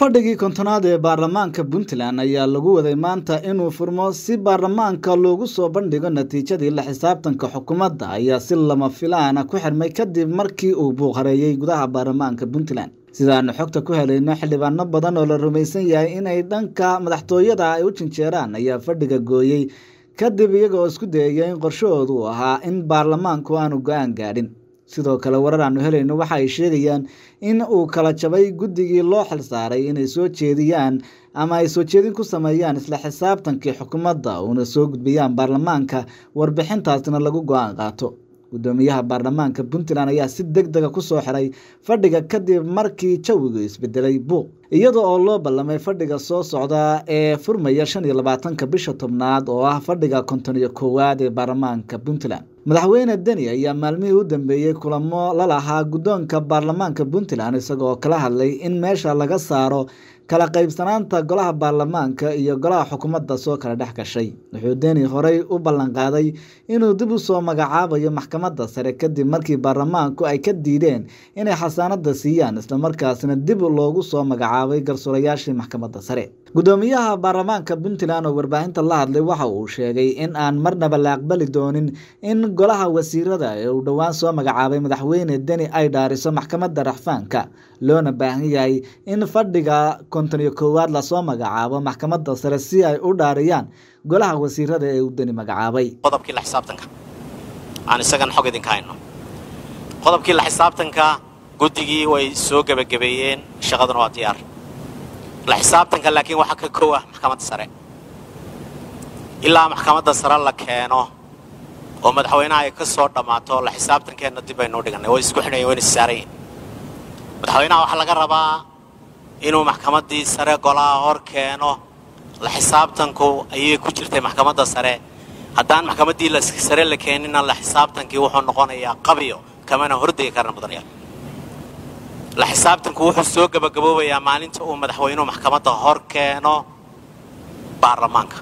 fadhigii kontonaad ee baarlamaanka puntland ayaa lagu waday maanta inuu furmo si baarlamaanka loogu soo bandhigo natiijadii la xisaabtanka xukuumadda ayaa si lama filaana ku xirmay kadib markii uu buuqhareeyey gudaha baarlamaanka puntland sidaanu xogta ku helayno xildhibaano badan oo la rumaysan yahay inay dhanka madaxtooyada ay u jinjeeraan ayaa fadhiga gooyey kadib iyagoo isku dayaya in qorshahoodu uu ahaa in baarlamaanku aanu go-aan gaadhin sidoo kale warar aanu helayno waxa ay sheegayaan in uu kala jabay guddigii loo xilsaaray inay soo jeediyaan ama ay soo jeedin ku sameeyaan isla xisaabtankii xukuumadda uuna soo gudbiyaan baarlamaanka warbixintaasna lagu go-aan qaato guddoomiyaha baarlamaanka puntland ayaa si deg dega ku soo xiray fadhiga kadib markii jawigu isbedelay buuq iyada oo loo ballamay fadhiga soo socda ee furmaya shan iyo labaatanka bisha tobnaad oo ah fadhiga konton iyo koowaad ee baarlamaanka puntland madaxweyne deni ayaa maalmihii u dambeeyey kulamo la lahaa guddoonka baarlamaanka puntland isagoo kala hadlay in meesha laga saaro kala qaybsanaanta golaha baarlamaanka iyo golaha xukuumadda soo kala dhex gashay wuxuu deni horey u ballanqaaday inuu dib u soo magacaabayo maxkamadda sare kadib markii baarlamaanku ay ka diideen inay xasaanada siiyaan islamarkaasna dib loogu soo magacaabay garsoorayaashii maxkamadda sare guddoomiyaha baarlamaanka puntland oo warbaahinta la hadlay waxa uu sheegay in aan marnaba la aqbali doonin in golaha wasiirada ee uu dhowaan soo magacaabay madaxweyne deni ay dhaariso maxkamadda raxfaanka loona baahan yahay in fadhiga konton iyo koowaad lasoo magacaabo maxkamadda sare si ay u dhaariyaan golaha wasiirada ee uu deni magacaabay qodobkii la xisaabtanka aan isagan xog idinka hayno qodobkii la xisaabtanka guddigii way soo gebagabeeyeen shaqaduna waa diyaar la xisaabtanka laakiin waxaa ka kow ah maxkamadda sare ilaa maxkamadda sare la keeno oo madaxweynaha ay ka soo dhammaato la xisaabtankeenna dib baynuu dhigannay way isku xidhayen wayna issaarayin madaxweynaha waxaa laga rabaa inuu maxkamaddii sare golaha hor keeno la xisaabtanku ayay ku jirtay maxkamadda sare haddaan maxkamaddii sare la keenina la xisaabtankii wuxuu noqonayaa qabiyo kamana hordegi karna mudanayaal la xisaabtanku wuxuu soo gebagaboobayaa maalinta uu madaxweynuhu maxkamadda hor keeno baarlamaanka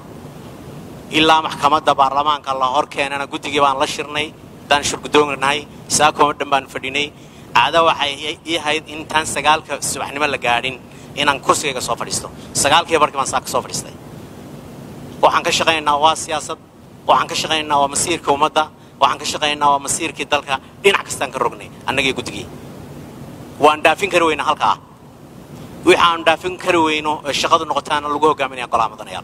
ilaa maxkamadda baarlamaanka la hor keenana guddigii baan la shirnay haddaan shirguddoonnahay saakoma dhan baan fadhinay caada waxay ii hayd intaan sagaalka subaxnimo la gaadhin inaan kursigayga soo fadhiisto sagaalkii barkii baan saa ka soo fadhiistay waxaan ka shaqaynaynaa waa siyaasad waxaan ka shaqaynaynaa waa masiirka ummadda waxaan ka shaqaynaynaa waa masiirkii dalka dhinac kastaan ka rognay annagii guddigii waan dhaafin kari weyna halkaa wixi aanu dhaafin kari weyno ee shaqadu noqotaana lagu hogaaminaya golaha mudanayaal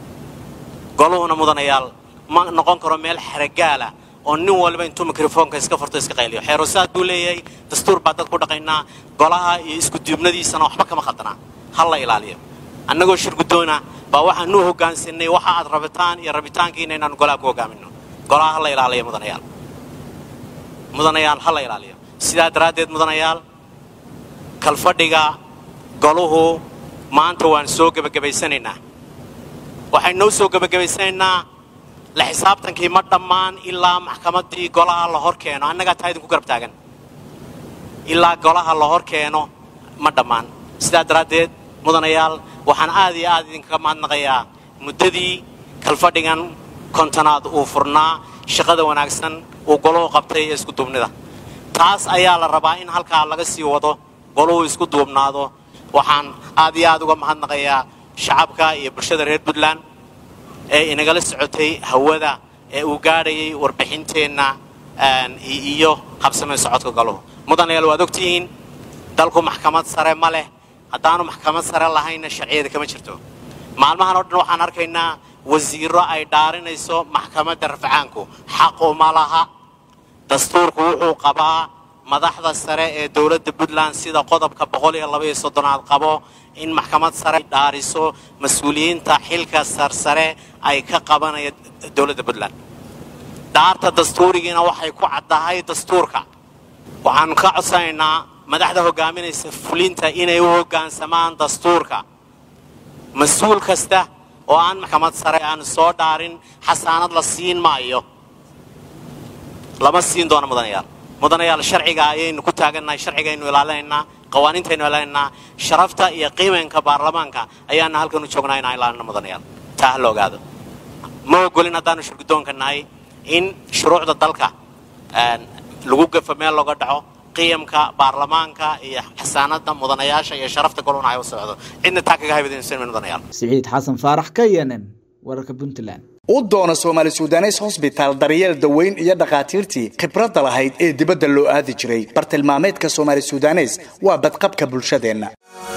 goluhuna mudanayaal ma noqon karo meel xeragaala oo nin waliba intuu mikrofoonka iska furto iska qayliyo xeerosaad buu leeyahay dastuur baa dad ku dhaqaynaa golaha iyo iskuduubnadiisana waxba kama khaldanaa ha la ilaaliyo annagoo shir guddoona baa waxaanu hogaansanay waxa aad rabitaan iyo rabitaankiina inaanu golaha ku hogaamino golaha ha la ilaaliyo mudanayaal mudanayaal ha la ilaaliyo sidaa daraaddeed mudanayaal kalfadhiga goluhu maanta waan soo gebagabaysanaynaa waxaynu noo soo gebagabaysanaynaa la xisaabtankii ma dhammaan ilaa maxkamaddii golaha la hor keeno annagaa taa idinku garab taagan ilaa golaha la hor keeno ma dhammaan sidaa daraaddeed mudanayaal waxaan aad iyo aad idinkaga mahadnaqayaa muddadii kalfadhigan kontonaad uu furnaa shaqada wanaagsan uu goluhu qabtay ee isku duubnida taas ayaa la rabaa in halkaa laga sii wado goluhu isku duubnaado waxaan aad iyo aad uga mahadnaqayaa shacabka iyo bulshada reer puntland ee inagala socotay hawada ee uu gaadhayay warbixinteenna iyo habsameen socodka goluhu mudanayaal waad ogtihiin dalku maxkamad sare ma leh haddaanu maxkamad sare lahaynna sharciyada kama jirto maalmahan oo dhan waxaan arkaynaa wasiiro ay dhaarinayso maxkamadda rafcaanku xaqu ma laha dastuurku wuxuu qabaa madaxda sare ee dowladda puntland sida qodobka boqol iyo laba iyo soddonaad qabo in maxkamad sare dhaariso mas-uuliyiinta xilka sarsare ay ka qabanaya dowladda puntland dhaarta dastuurigiina waxay ku caddahay dastuurka waxaanu ka codsanaynaa madaxda hogaaminaysa fulinta inay u hoggaansamaan dastuurka mas-uul kasta oo aan maxkamad sare aanu soo dhaarin xasaanad la siin maayo lama siin doono mudanayaal mudanayaal sharciga ayaynu ku taagannahay sharcigaynu ilaalinaynaa qawaaniintaynu ilaalinaynaa sharafta iyo qiimaynka baarlamaanka ayaana halkan u joognaa inaan ilaalino mudanayaal taa ha la ogaado ma ogolin haddaanu shirguddoonka nahay in shuruucda dalka lagu gafo meel looga dhaco qiyamka baarlamaanka iyo xasaanada mudanayaasha iyo sharafta goluna ay u socdo cidna taa kaga haybadaysan mudanayaal siciid xasan faarax ka yenen wararka puntland u doono soomaali sudanes hosbitaal daryeel daweyn iyo dhakhaatiirtii khibradda lahayd ee dibadda loo aadi jiray bartilmaameedka soomaali sudanes waa badqabka bulshadeenna